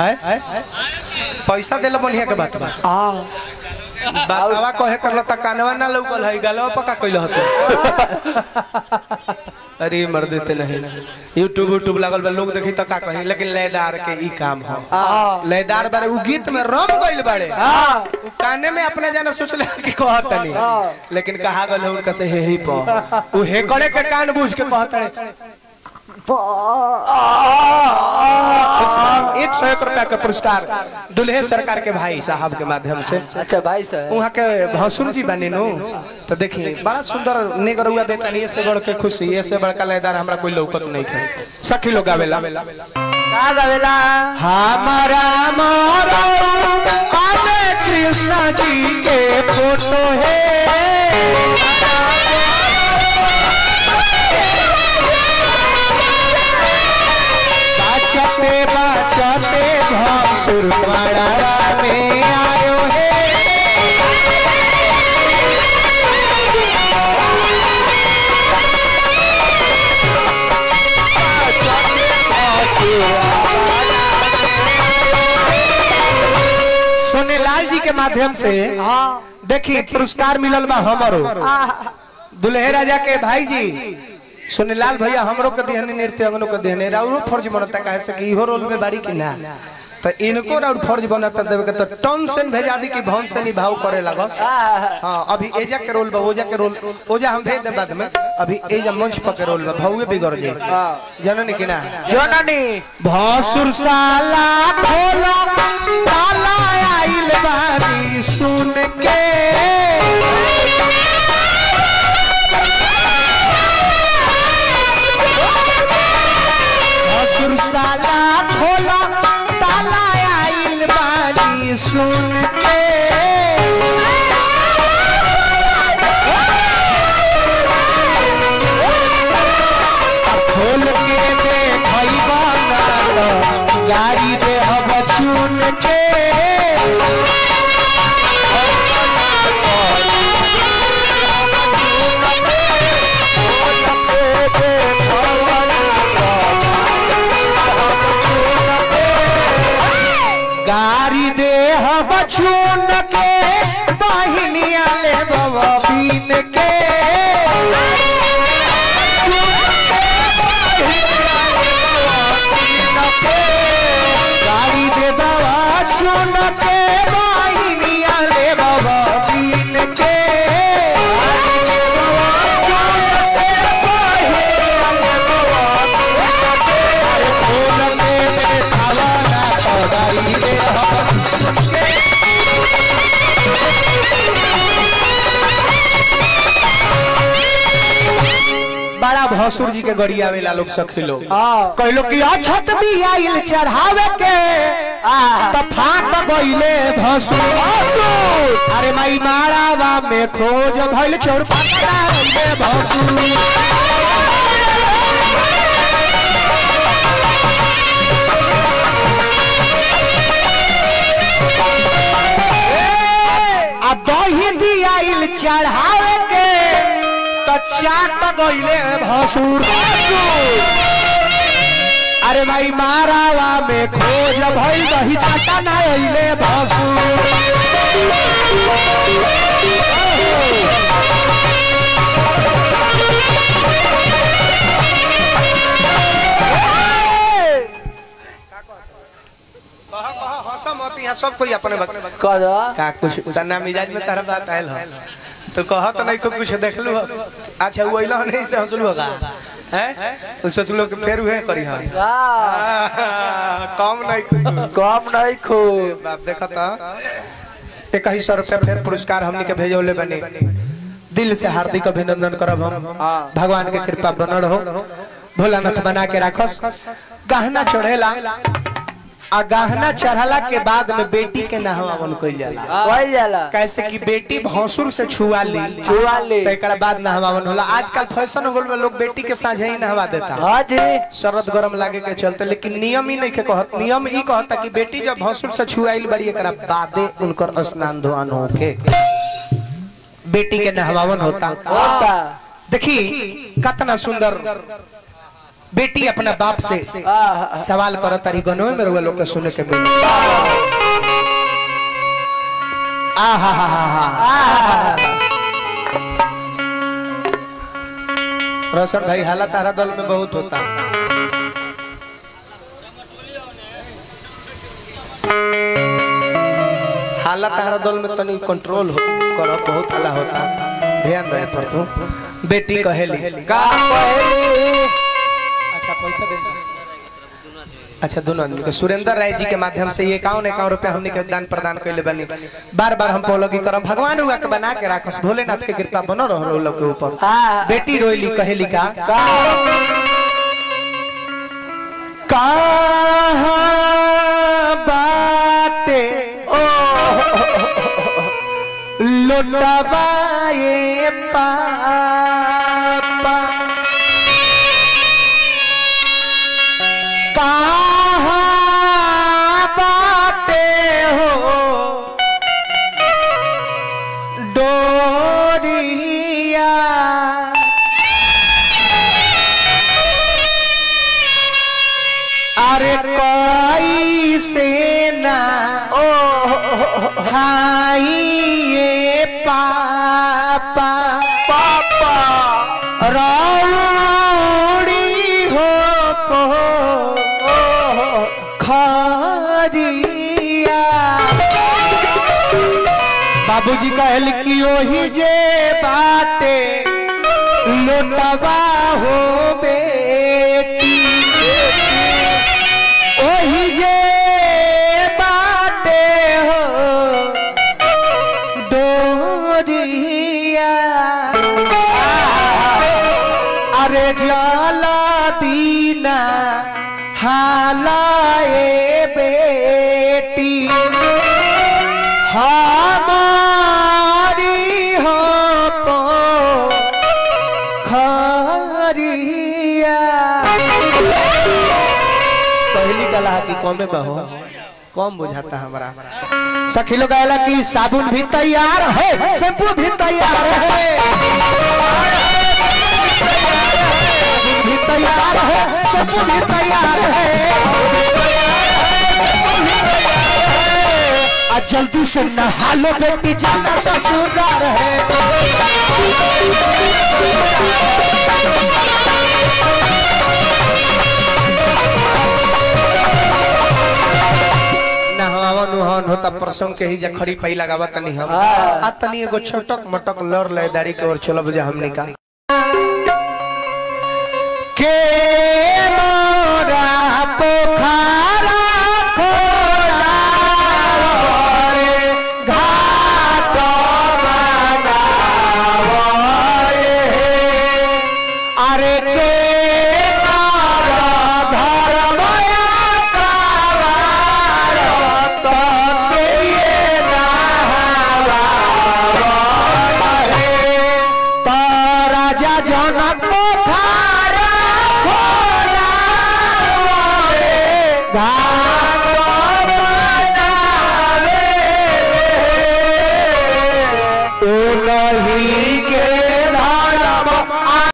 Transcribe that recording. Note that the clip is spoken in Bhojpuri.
है पैसा देला बढ़िया के बात बा हाँ बातवा कहे करल त कानवा ना लौकल है गलवा पका कइल हतो अरे मर देते नहीं यूट्यूब यूट्यूब लागल बा लोग देखी त का कही लेकिन लयदार के ई काम हो हाँ लयदार बारे उ गीत में रम गइल बाड़े हाँ उ काने में अपने जाना सोचले कि कहत नहीं लेकिन कहा गल उनका से हे ही प उ हे करे के कान बूझ के कहत है एक सौ एक रुपया का पुरस्कार दुल्हे सरकार के भाई साहब के माध्यम से अच्छा भाई साहब वहाँ के भसुर जी बने नो तो देखिए बड़ा सुंदर निगरुआ देता नहीं से बढ़ के खुशी ये से बड़का लयदार हमरा कोई लौकत नहीं खे सखी लोग आवेला का गावेला हमारा मारो काले कृष्ण जी के फोटो है बचते बचते भसुर पड़ा में आयो है सोनेलाल जी के माध्यम से हाँ देखी पुरस्कार मिलल बा हमरो दुल्हे राजा के भाई जी सोनेलाल भैया हमरो के दिहने नृत्य अंगनो के दिहने राउरो फर्ज बनता काहे से कि इहो रोल में बाड़ी कि ना तो इनको राउर फर्ज बनता देवे के तो टन से भेजा दी कि भवन से निभाव करे लगस हाँ अभी एजा के रोल बा ओजा के रोल ओजा हम भेज दे बाद में अभी एजा मंच पर के रोल बा भौए बिगड़ जाए जननी कि ना जननी भसुर साला खोला ताला आइल बानी सुन के भसुर साला खोला ताला आइल बानी सुन के खोल के देखैबा ना तो गाड़ी दे हम चुन के गाड़ी दे हम चुन के बहिनिया ले बाबा बीन के गाड़ी दे दवा चुन के बहिनिया ले बाबा बीन के बड़ा भसुर जी के गड़ी आवेला लोग सखी लोग हाँ कहलो कि अछत भी आइल चढ़ावे के त फाट गइले भसुर अरे माई मारावा में खोज भइल चोर पकड़ा गइले भसुर आ दही दी आइल चढ़ावे के त चाट गइले भसुर अरे भाई मारावा में खोज भइल दही चाटा ना अइले भसुर सब कोई अपने बक... कर का कुछ तना मिजाज में तारा बात आयल हो तो कहत नहीं को कुछ देखलू हो अच्छा वो अइलो नहीं से हंसलू होगा हैं तो सोचलो कि फेर उहे करी हम कम नहीं कुछ कम नहीं खूब बाप देखा था एक ही सौ रुपया फिर पुरस्कार हमने के भेजौले बने दिल से हार्दिक अभिनंदन करब हम हाँ। भगवान के कृपा बनल हो भोलानाथ बना के राखस गहना चढ़ेला आ गहना चढ़ला के बाद में बेटी के नहवावन कइल जाला वही जाला कैसे कि बेटी भौसुर से छुआ ली छुआ ली। तो एकरा बाद नहवावन होला आजकल फैशन हो गल बा, लोग बेटी के साझे ही नहवा देता हाँ जी शरद गरम लागे के चलते लेकिन नियम ही नहीं के कहत नियम ई कहता कि बेटी जब भसुर से छुआइल बड़ी एकरा बादे उनकर स्नान धोआन होके बेटी के नहवावन होता होता देखी कतना सुंदर बेटी अपना बाप से आहा सवाल करो तारी गनवे में रहुआ लोग के सुने के मिले आहा हा हा हा रोशन भाई हालत तारा दल में बहुत होता हालत तारा दल में तनी कंट्रोल हो करो बहुत हाला होता ध्यान दे पर तू बेटी कहेली का कहली अच्छा पैसा दे अच्छा दोनों आदमी के सुरेंद्र राय जी के माध्यम से ये इक्यावन इक्यावन रुपया हमने के दान प्रदान कैले बनी बार बार हम पौलगी करम भगवान हुआ के बना के राखस भोलेनाथ के कृपा बनो रहो लोग के ऊपर हाँ। बेटी रोइली कहेली का का कहाँ बाटे ओ लुटवाए पापा कहाँ बाटे हो डोरिया अरे कोई से ना ओ हाई ये पापा पापा रौड़ी हो पो खरिया बाबूजी कहल कि ओही जे बाटे लोटवा हो बेटी ओही जे बाटे हो डोरिया अरे जला दीना हालाए बेटी हमारी हो पो खरिया पहली कला की कौमे बहो कम बुझाता हमारा सखी लोग कहला कि साबुन भी तैयार है शैम्पू भी तैयार है साबुन भी तैयार है शैम्पू भी तैयार है आ जल्दी से नहा लो बेटी जाना ससुराल है नहावन उहावन होता प्रसंग के ही जा खड़ी पई लगावा तनी हम आ तनी एगो छोटक मटक लड़ ले दाढ़ी के ओर चलब जा हमनी का के मोरा पोखरा खोला रे घाट बनावरे अरे के मारा धर्मया कावार तो के ये नहावारे तो राजा जनक पोखरा खोला रे घाट बनावे ओ नहीं के